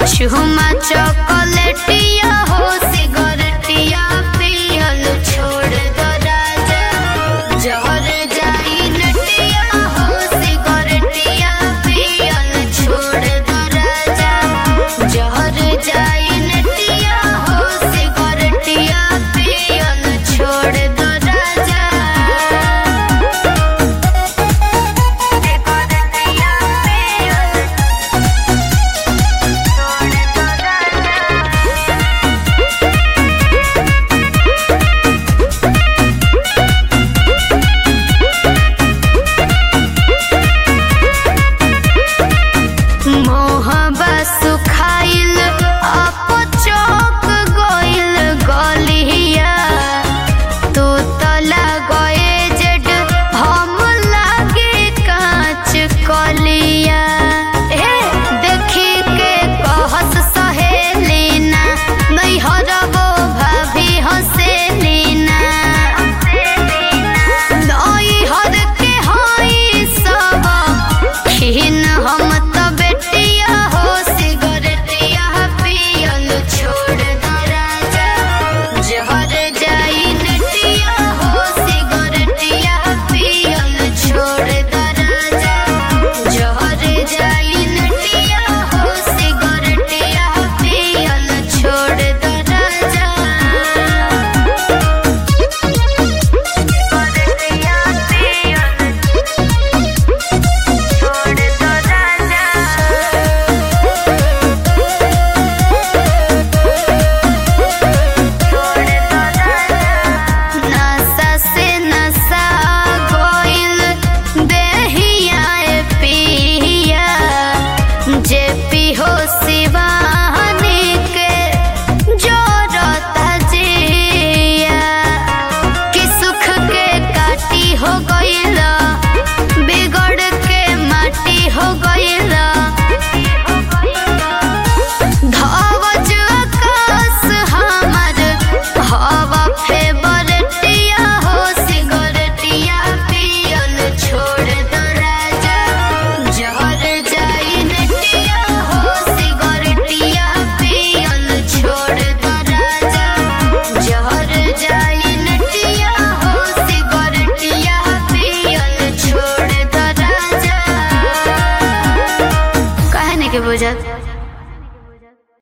चुमा चॉकलेटिया हो सिगरेटिया पियल छोड़ दो राजा जहर जाई नटिया हो सिगरेटिया पियल छोड़ दो राजा जहर जाई नटिया हो सिगरेटिया पियल छोड़ दो राजा सिगरेटिया पियल छोड़ दो राजा मोहबा सुखाइल अपचोक गइल गलिया तू तला गए जड हम लागे कांच कलिया ए देखी के कहस सहेलीना नहीं हरबो भाभी हसेलीना नई हर के हई सब खिन हम त बेटिया हो सिगरेटिया पियल छोड़ दो राजा जहर जाई नटिया हो सिगरेटिया पियल छोड़ दो राजा जहर जाई नटिया हो सिगरेटिया पियल छोड़ दो राजा सिगरेटिया पियल छोड़ दो राजा छोड़ दो राजा नशा से नशा गोइल देहिया पिया जे पिहो शिवानी के जोरता जिया कि सुख के काटी हो गइला बिगड़ के माटी हो गइला धवज आकाश हमर हवा फेवरेटिया हो सिगरेटिया पियल छोड़ दो राजा जहर जाई नटिया हो सिगरेटिया पियल छोड़ दो राजा जहर जाई नटिया हो सिगरेटिया पियल छोड़ दो राजा कहने के बुझत